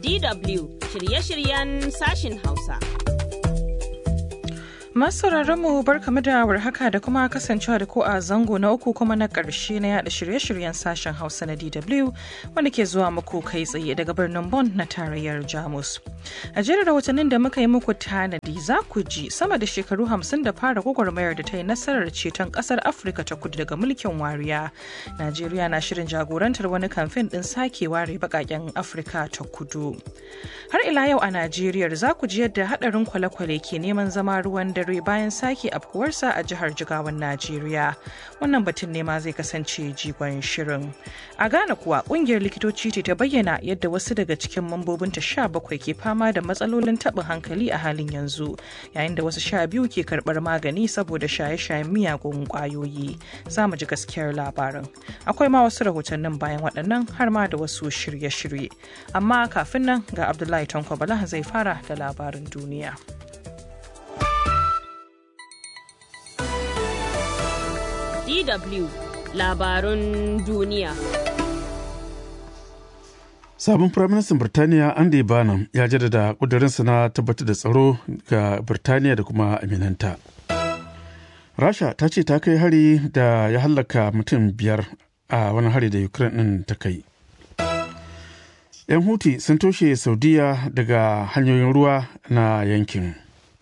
DW shirye-shiryen sashin Hausa. Masu mu barkamu da warhaka da kuma kasancewa da ku a zango na uku kuma na ƙarshe na yada shirye-shiryen sashen Hausa na DW wanda ke zuwa muku kai tsaye daga birnin Bonn na tarayyar Jamus. A jerin rahotannin da muka yi muku tanadi za ku ji sama da shekaru hamsin da fara gwagwarmayar da ta yi nasarar ceton ƙasar Afirka ta kudu daga mulkin wariya. Najeriya na shirin jagorantar wani kamfen ɗin sake ware baƙaƙen Afirka ta kudu. Har ila yau a Najeriya za ku ji yadda haɗarin kwale-kwale ke neman zama ruwan dare dare bayan sake afkuwarsa a jihar jigawan najeriya wannan batun ne ma zai kasance jigon shirin a ghana kuwa kungiyar likitoci ce ta bayyana yadda wasu daga cikin mambobinta sha bakwai ke fama da matsalolin taɓin hankali a halin yanzu yayin da wasu sha biyu ke karɓar magani saboda shaye-shayen miyagun ƙwayoyi za mu ji gaskiyar labarin akwai ma wasu rahotannin bayan waɗannan har ma da wasu shirye-shirye amma kafin nan ga abdullahi tanko bala zai fara da labarin duniya. DW labarun duniya. Sabon Firaministan Birtaniya Andy Barnum ya jaddada ƙudurinsa na tabbatar da tsaro ga Birtaniya da kuma aminanta. Rasha ta ce ta kai hari da ya hallaka mutum biyar a wani hari da Ukraine ɗin ta kai. 'Yan Huti sun toshe Saudiya daga hanyoyin ruwa na yankin.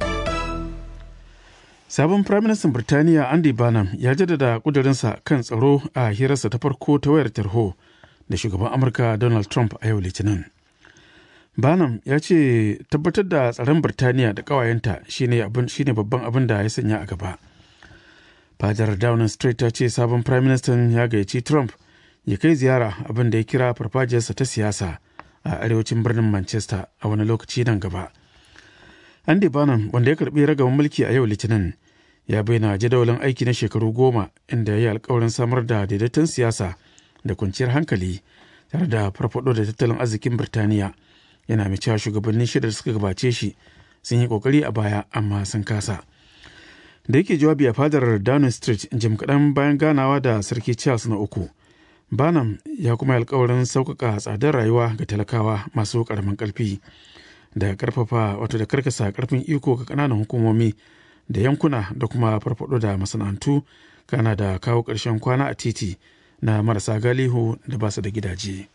Sabon Firaministan Birtaniya Andy Barnum ya jaddada kudurinsa kan tsaro a hirarsa ta farko ta wayar tarho da shugaban Amurka Donald Trump a yau Litinin. Barnum ya ce tabbatar da tsaron Birtaniya da ƙawayenta shine babban abin da ya sanya a gaba. Fadar Downing Street ta ce sabon Firaministan ya gayyaci Trump ya kai ziyara abin da ya kira farfajiyarsa ta siyasa a arewacin birnin Manchester a wani lokaci nan gaba. Andy Barnum wanda ya karbi ragaban mulki a yau Litinin ya bayyana jadawalin aiki na shekaru goma inda ya yi alkawarin samar da daidaiton siyasa da kwanciyar hankali tare da farfado da tattalin arzikin Birtaniya yana mai cewa shugabannin shida da suka gabace shi sun yi kokari a baya amma sun kasa. Da yake jawabi a fadar Downing Street jim kaɗan bayan ganawa da Sarki Charles na uku. Barnum ya kuma alkawarin sauƙaƙa tsadar rayuwa ga talakawa masu ƙaramin ƙarfi. da karfafa wato da karkasa karfin iko ga kananan hukumomi da yankuna da kuma farfado da masana'antu kana da kawo ƙarshen kwana a titi na marasa galihu da basu da gidaje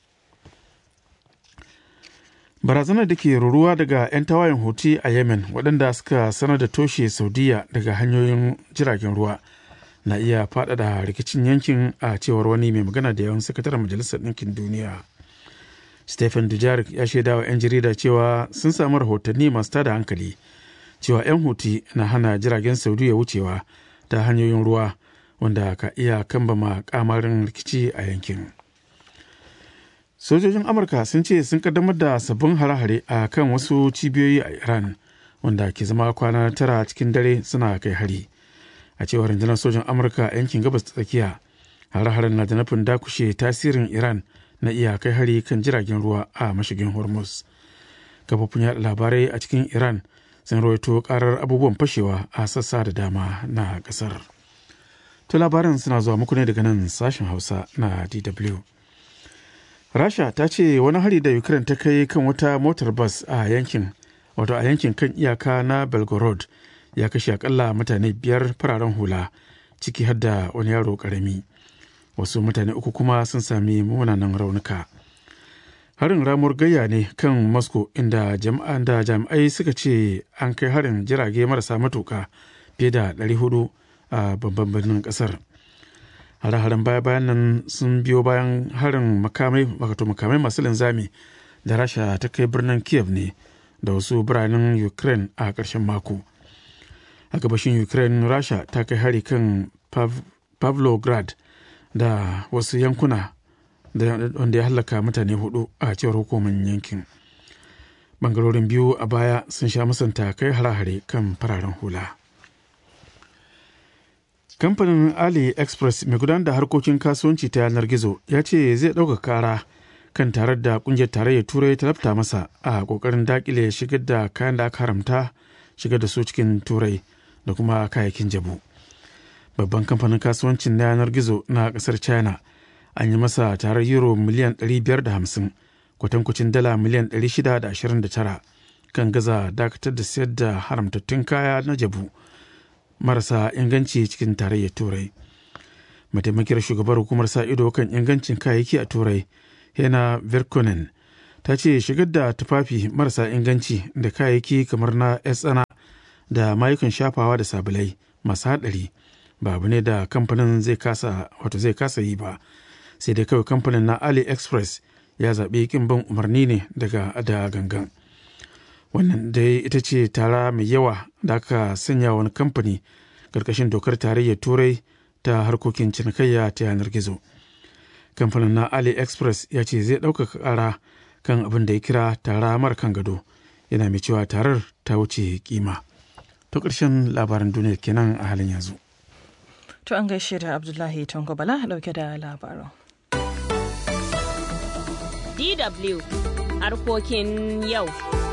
barazanar da ke ruruwa daga 'yan tawayen huti a yemen waɗanda suka sanar da toshe saudiya daga hanyoyin jiragen ruwa na iya faɗaɗa rikicin yankin a cewar wani mai magana da yawan sakataren majalisar ɗinkin duniya Stephen Dujarric ya shaida wa 'yan jarida cewa sun samu rahotanni masu tada hankali cewa 'yan huti na hana jiragen saudiya wucewa ta hanyoyin ruwa wanda ka iya kambama kamarin rikici a yankin. Sojojin Amurka sun ce sun kaddamar da sabbin hare-hare a kan wasu cibiyoyi a Iran wanda ke zama kwana tara cikin dare suna kai hari. A cewar rundunar sojan Amurka yankin gabas ta tsakiya, hare-haren na da nufin dakushe tasirin Iran na iya kai hari kan jiragen ruwa a mashigin hormuz kafofin yada labarai a cikin iran sun rawaito karar abubuwan fashewa a sassa da dama na kasar to labaran suna zuwa muku ne daga nan sashen hausa na dw rasha ta ce wani hari da ukraine ta kai kan wata motar bas a yankin wato a yankin kan iyaka na belgorod ya kashe akalla mutane biyar fararen hula ciki har da wani yaro karami wasu mutane uku kuma sun sami munanan raunuka harin ramuwar gayya ne kan moscow inda jama'an da jami'ai suka ce an kai harin jirage marasa matuka fiye da 400 a babban birnin kasar hare-haren baya-bayan nan sun biyo bayan harin makamai wato makamai masu linzami da rasha ta kai birnin kiev ne da wasu biranen ukraine a ƙarshen mako a gabashin ukraine rasha ta kai hari kan pavlograd da wasu yankuna wanda ya hallaka mutane hudu a cewar hukumar yankin bangarorin biyu a baya sun sha musanta kai hare-hare kan fararen hula kamfanin ali express mai gudanar da harkokin kasuwanci ta yanar gizo ya ce zai ɗauka kara kan tarar da kungiyar tarayyar turai ta lafta masa a kokarin dakile shigar da kayan da aka haramta shigar da su cikin turai da kuma kayayyakin jabu babban kamfanin kasuwancin na yanar gizo na kasar china an yi masa tarar euro miliyan 550 kwatankwacin dala miliyan 629 kan gaza dakatar da sayar da haramtattun kaya na jabu marasa inganci cikin tarayyar turai mataimakiyar shugabar hukumar sa ido kan ingancin kayayyaki a turai hena virkonen ta ce shigar da tufafi marasa inganci da kayayyaki kamar na tsana da mayukan shafawa da sabulai masu haɗari ba abu ne da kamfanin zai kasa wato zai kasa yi ba sai dai kawai kamfanin na aliexpress ya zaɓi kin bin umarni ne daga da gangan wannan dai ita ce tara mai yawa da aka sanya wani kamfani ƙarƙashin dokar tarayyar turai ta harkokin cinikayya ta yanar gizo kamfanin na aliexpress ya ce zai ɗaukaka ƙara kan abin da ya kira tara mara kan gado yana mai cewa tarar ta wuce kima to ƙarshen labaran duniya kenan a halin yanzu To an gaishe da Abdullahi Tango Bala dauke da labarin. DW harkokin yau.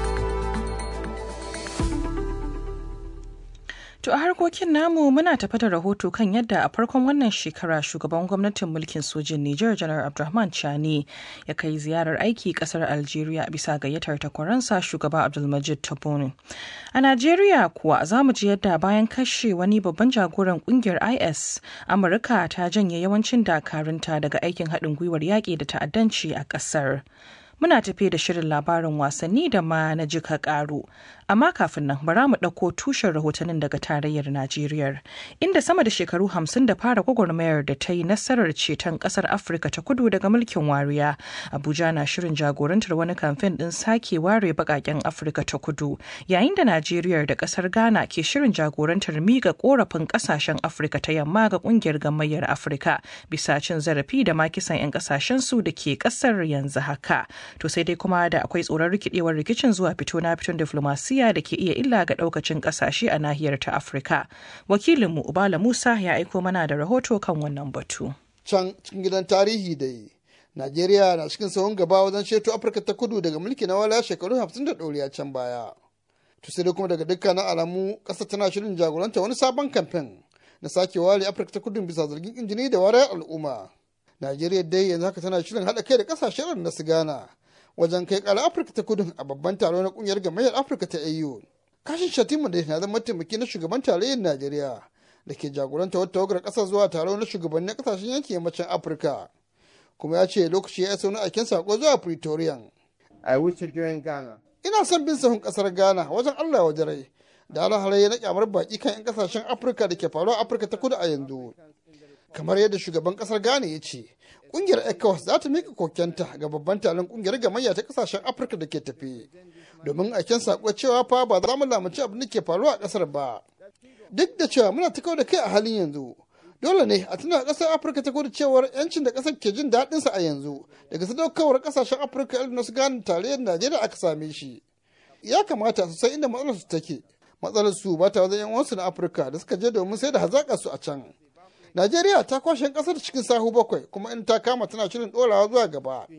To a harkokin namu muna tafa da rahoto kan yadda a farkon wannan shekara shugaban gwamnatin mulkin sojin Nijar Janar Abdulrahman Chani ya kai ziyarar aiki kasar Algeria bisa gayyatar takwaransa shugaba Abdulmajid Tabbonin. A Najeriya kuwa za mu ji yadda bayan kashe wani babban jagoran kungiyar IS, Amurka ta janye yawancin dakarunta daga aikin haɗin gwiwar yaƙi da ta'addanci a ƙasar. Muna tafe da shirin labarin wasanni da ma na jika ƙaru. Amma kafin nan bara mu ɗauko tushen rahotannin daga tarayyar Najeriya, inda sama da shekaru hamsin da fara gwagwarmayar da ta yi nasarar ceton ƙasar Afirka ta kudu daga mulkin wariya. Abuja na shirin jagorantar wani kamfen ɗin sake ware baƙaƙen Afirka ta kudu, yayin da Najeriya da ƙasar Ghana ke shirin jagorantar miga ƙorafin ƙasashen Afirka ta yamma ga ƙungiyar gamayyar Afirka bisa cin zarafi da ma kisan 'yan ƙasashen su da ke ƙasar yanzu haka. To sai dai kuma da akwai tsoron rikidewar rikicin zuwa fito na fiton diflomasiya da ke iya illa ga daukacin kasashe a nahiyar ta Afirka. Wakilinmu Ubala Musa ya aiko mana da rahoto kan wannan batu. Can cikin gidan tarihi da yi, Najeriya na cikin sahun gaba wajen ceto Afirka ta kudu daga mulki na wala shekaru hamsin da ɗoriya can baya. To sai dai kuma daga dukkanin alamu ƙasa tana shirin jagoranta wani sabon kamfen na sake ware Afirka ta kudu bisa zargin injini da warayar al'umma. Najeriya dai yanzu haka tana shirin haɗa kai da ƙasashen na su Ghana wajen kai ƙara Afirka ta kudu a babban taro na ƙungiyar gamayyar Afirka ta AU. Kashin Shatima da na zama mataimaki na shugaban tarayyar Najeriya da ke jagoranta wata tawagar ƙasar zuwa taro na shugabannin ƙasashen yankin yammacin Afirka. Kuma ya ce lokaci ya isa wani aikin sako zuwa Pretoria. I wish to join Ghana. Ina son bin sahun ƙasar Ghana wajen Allah wa rai da halaye na kyamar baki kan 'yan ƙasashen Afirka da ke faruwa a Afirka ta kudu a yanzu. Kamar yadda shugaban ƙasar Ghana ya ce, kungiyar ecowas za ta mika kokenta ga babban taron kungiyar gamayya ta kasashen afirka da ke tafi domin aiken sako cewa fa ba za mu lamunci abin da ke faruwa a kasar ba duk da cewa muna ta da kai a halin yanzu dole ne a tuna kasar afirka ta kudu cewar yancin da kasar ke jin daɗin sa a yanzu daga sadaukawar kasashen afirka irin su gane tarayyar najeriya aka same shi ya kamata su san inda matsalar su take matsalar su ba ta wajen yan uwansu na afirka da suka je domin sai da hazaƙa su a can Najeriya ta kwashe kasar cikin sahu bakwai kuma in ta kama tana shirin dorawa zuwa gaba.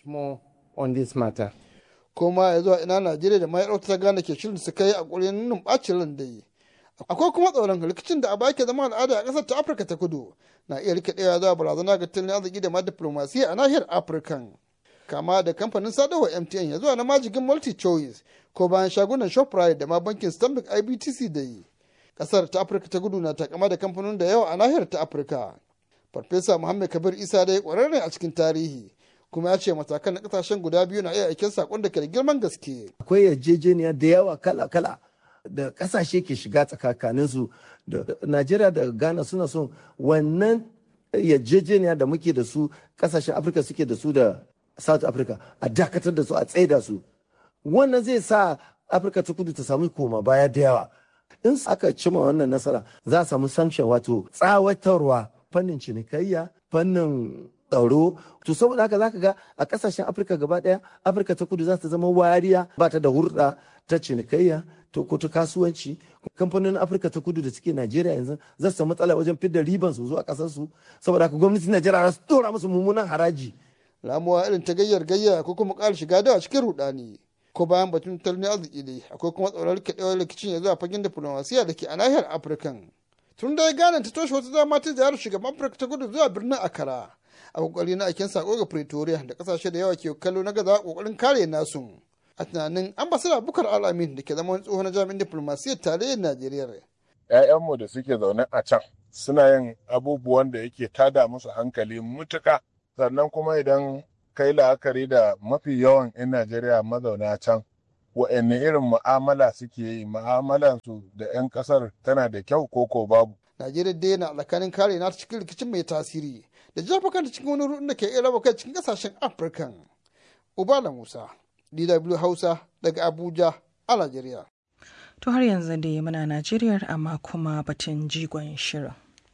Kuma ya zuwa ina Najeriya da mayar ta gane ke shirin su kai a ƙurin nunin ɓacin ran da yi. Akwai kuma tsoron rikicin da a baki zama al'ada a ƙasar ta Afirka ta kudu na iya rikidewa zuwa barazana ga tattalin arziki da ma diplomasiya a nahiyar Afirkan. Kama da kamfanin sadarwa MTN ya zuwa na majigin multi choice ko bayan shagunan Shoprite da ma bankin Stanbic IBTC da yi. kasar ta afirka ta gudu na takama da kamfanonin da yawa a nahiyar ta afirka farfesa muhammad kabir isa dai kwararre a cikin tarihi kuma ya ce matakan na kasashen guda biyu na iya aikin sakon da ke da girman gaske akwai yarjejeniya da yawa kala-kala da kasashe ke shiga tsakakanin su da najeriya da ghana suna son wannan yarjejeniya da muke da su kasashen afirka suke da su da south africa a dakatar da su a tsaida su wannan zai sa afirka ta kudu ta samu koma baya da yawa in aka cima wannan nasara za a samu sanction wato tsawatarwa fannin cinikayya fannin tsaro to saboda haka zaka ga a kasashen afirka gaba daya afirka ta kudu za ta zama wariya ba ta da hurɗa ta cinikayya to ko ta kasuwanci kamfanonin afirka ta kudu da suke najeriya yanzu za su samu matsala wajen fidda riban su zuwa kasar su saboda haka gwamnatin najeriya za su dora musu mummunan haraji ramuwa irin ta gayyar gayya ko kuma ƙara shiga da cikin rudani ko bayan batun tattalin arziki dai akwai kuma tsoron rikidewar rikicin ya zuwa fagen diplomasiya da ke a nahiyar afirkan tun da ya gane ta toshe wata dama ta ziyarar shugaban afirka ta kudu zuwa birnin akara a kokari na aikin sako ga pretoria da kasashe da yawa ke kallo na gaza kokarin kare nasu a tunanin ambasada bukar alamin da ke zama wani tsohon jami'in diplomasiyyar tarayyar najeriya 'ya'yanmu da suke zaune a can suna yin abubuwan da yake tada musu hankali mutuka sannan kuma idan kai la'akari da mafi yawan 'yan najeriya mazauna can wa'anne irin mu'amala suke yi mu'amalansu da 'yan kasar tana da kyau ko ko babu najeriya dai yana alakanin kare na cikin rikicin mai tasiri da jefa kanta cikin wani rudin da ke iya raba kai cikin kasashen afirka ubala musa dw hausa daga abuja a najeriya To har yanzu dai muna Najeriya amma kuma batun jigon shirin.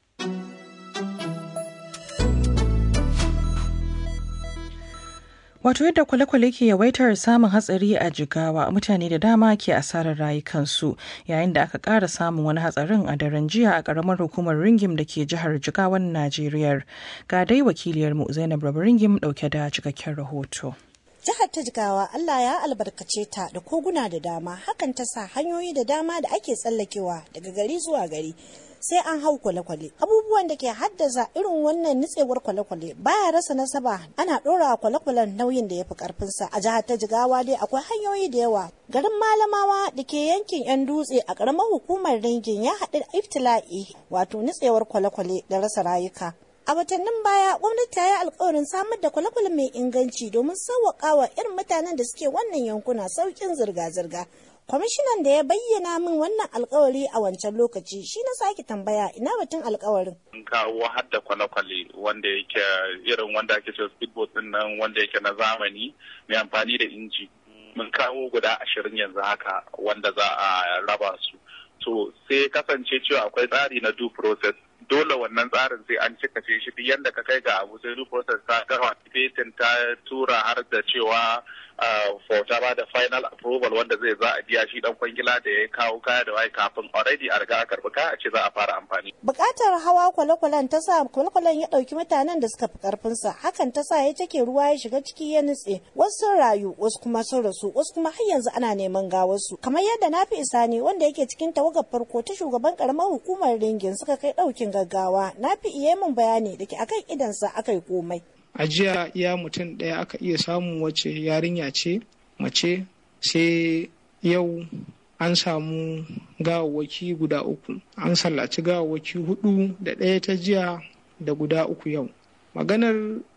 Wato yadda kwale-kwale ke yawaitar samun hatsari a jigawa mutane da dama ke asarar rayukansu yayin da aka ƙara samun wani hatsarin a daren jiya a ƙaramar hukumar ringim da ke jihar jigawan Najeriya. Ga dai wakiliyarmu Zainab Rabu ringim ɗauke da cikakken rahoto. Jihar ta Jigawa Allah ya albarkace ta da koguna da dama hakan ta sa hanyoyi da dama da ake tsallakewa daga gari zuwa gari sai an hau kwale-kwale. Abubuwan da ke haddasa irin wannan nitsewar kwale-kwale baya rasa nasaba ana ɗora kwale-kwalen nauyin da ya fi ƙarfinsa. A jihar ta Jigawa dai akwai hanyoyi da yawa. Garin Malamawa da ke yankin 'yan dutse a ƙaramar hukumar Ringin ya haɗu da iftila'i wato nitsewar kwale-kwale da rasa rayuka. A watannin baya gwamnati ta yi alkawarin samar da kwale-kwale mai inganci domin sauwaƙa wa irin mutanen da suke wannan yankuna sauƙin zirga-zirga. Kwamishinan da ya bayyana min wannan alkawari a wancan lokaci shi na sake tambaya ina batun alkawarin. Mun kawo har da kwale-kwale wanda yake irin wanda ake cewa speedboat din nan wanda yake na zamani mai amfani da inji. Mun kawo guda ashirin yanzu haka wanda za a raba su. To sai kasance cewa akwai tsari na due process dole wannan tsarin sai an cika ce shi duk yadda ka kai ga abu sai duk process ta gama fetin ta tura har da cewa for ta ba da final approval wanda zai za a biya shi dan kwangila da ya kawo kaya da wai kafin already a riga a karbi kaya a ce za a fara amfani. Bukatar hawa kwale-kwalen ta sa kwale-kwalen ya dauki mutanen da suka fi karfinsa hakan ta sa ya take ruwa ya shiga ciki ya nutse wasu sun rayu wasu kuma sun rasu wasu kuma har yanzu ana neman gawarsu kamar yadda na fi isa ne wanda yake cikin tawagar farko ta shugaban karamar hukumar ringin suka kai daukin gaggawa na fi iya min bayani da ke akan idansa aka yi komai. a jiya iya mutum ɗaya aka iya samun wacce yarinya ce mace sai yau an samu gawawwaki guda uku an sallaci gawawwaki hudu da ɗaya ta jiya da guda uku yau maganar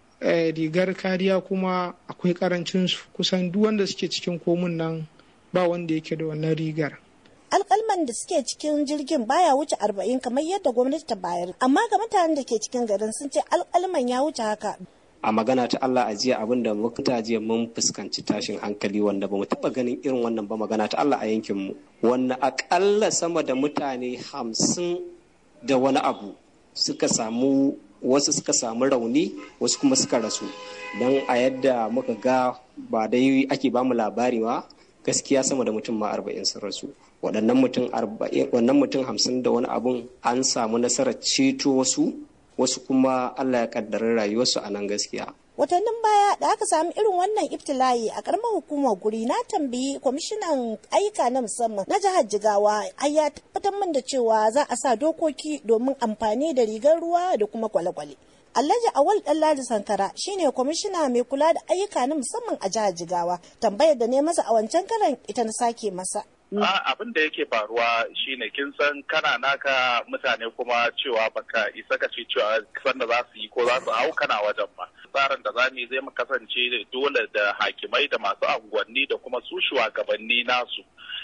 rigar kariya kuma akwai karancinsu kusan duk wanda suke cikin komun nan ba wanda yake da wannan rigar alkalman da suke cikin jirgin baya wuce arba'in kamar yadda gwamnati ta bayar amma ga mutanen da ke cikin garin sun ce alkalman ya wuce haka a magana ta Allah a jiya abin da muka jiya mun fuskanci tashin hankali wanda ba mu taɓa ganin irin wannan ba magana ta Allah a yankin mu wanda akalla sama da mutane hamsin da wani abu suka samu wasu suka samu rauni wasu kuma suka rasu don a yadda muka ga ba dai ake bamu labari ba gaskiya sama da mutum ma arba'in sun rasu waɗannan mutum wannan mutum hamsin da wani abun an samu nasarar ceto wasu wasu kuma Allah ya kaddara rayuwarsu a nan gaskiya. Watannin baya da aka sami irin wannan iftila'i a karamar hukumar guri na tambayi kwamishinan ayyuka na musamman na jihar Jigawa ai ya tabbatar min da cewa za a sa dokoki domin amfani da rigar ruwa da kuma kwale-kwale. Alhaji Awal Ɗanladi Sankara shine kwamishina mai kula da ayyuka na musamman a jihar Jigawa. Tambayar da ne masa a wancan karan ita na sake masa. abin da yake faruwa shine kin san kana naka mutane kuma cewa baka isa ka ce cewa san da za su yi ko za su hau kana wajen ba tsarin da zamu zai mu kasance dole da hakimai da masu unguwanni da kuma su shugabanni nasu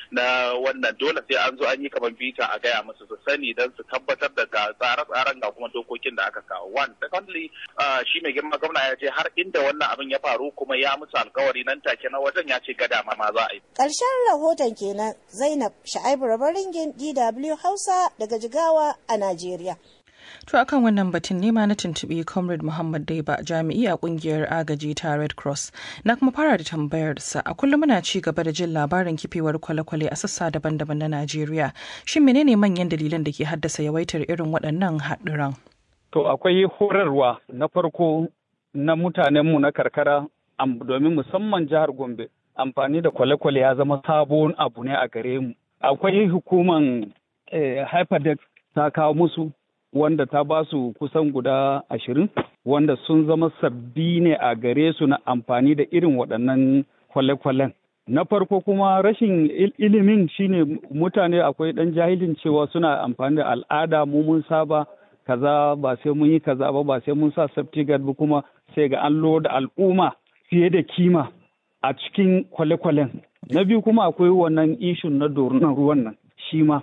na wannan dole sai an zo an yi kamar bita a gaya musu su sani don su tabbatar da ga tsare-tsaren ga kuma dokokin da aka kawo one secondly shi mai girma gwamna ya ce har inda wannan abin ya faru kuma ya musu alkawari nan take na wajen ya ce gada ma za a yi Ƙarshen rahoton kenan Zainab Sha'ibu Rabaringin DW Hausa daga Jigawa a Najeriya. To akan wannan batun nema na tuntuɓi Comrade Muhammad Daiba jami'i a kungiyar agaji ta Red Cross. Na kuma fara da tambayar sa a kullum muna ci gaba da jin labarin kifewar kwale-kwale a sassa daban-daban na Najeriya. Shin menene manyan dalilan da ke haddasa yawaitar irin waɗannan haɗuran? To akwai horarwa na farko na mutanenmu na karkara domin musamman jihar Gombe. Amfani da kwale-kwale ya zama sabon abu ne a gare mu. Akwai hukuman eh, Hyperdeck ta kawo musu wanda ta ba su kusan guda ashirin wanda sun zama sabbi ne a gare su na amfani da irin waɗannan kwale-kwalen. Na farko kuma rashin ilimin shine mutane akwai ɗan jahilin cewa suna amfani da al'ada mu mun saba kaza ba sai mun yi kaza ba ba sai mun sa safety guard ba kuma sai ga an da al'umma fiye da kima a cikin kwale-kwalen. Na biyu kuma akwai wannan ishun na dorunan ruwan nan shi ma